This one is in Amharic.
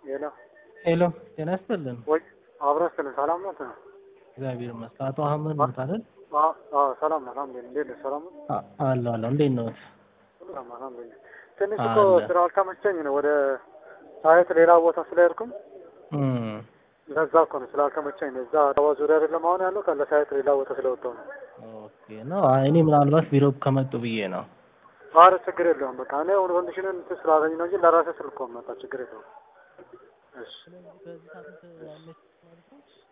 ሄሎ ሄሎ ጤና ይስጥልን። ወይ አብረን ስለ ሰላም ነው? እግዚአብሔር ይመስገን። አቶ አህመድ ነው አይደል? አዎ አዎ፣ ሰላም ነው። አልሐምዱሊላህ። እንዴት ነህ? ሰላም ነው? አ- አለሁ አለሁ። እንዴት ነው? ሰላም አልሐምዱሊላህ። ትንሽ እኮ አለ። ስላልተመቸኝ ነው ወደ ሳይት ሌላ ቦታ ስለሄድኩም እም ለዛ እኮ ነው ስላልተመቸኝ ነው። እዛ አበባ ዙሪያ አይደለም አሁን ያለው ከለ ሳይት ሌላ ቦታ ስለወጣሁ ነው። ኦኬ ነው። አይ እኔ ምናልባት ቢሮ ከመጡ ብዬ ነው። ኧረ ችግር የለውም። በቃ እኔ አሁን ኮንዲሽንን እንትን ስላገኝ ነው እንጂ ለራሴ ስልክ እኮ መጣ ችግር የለውም። እሺ ስለዚህ በዚህ ሳምንት አመች ማለት ነው?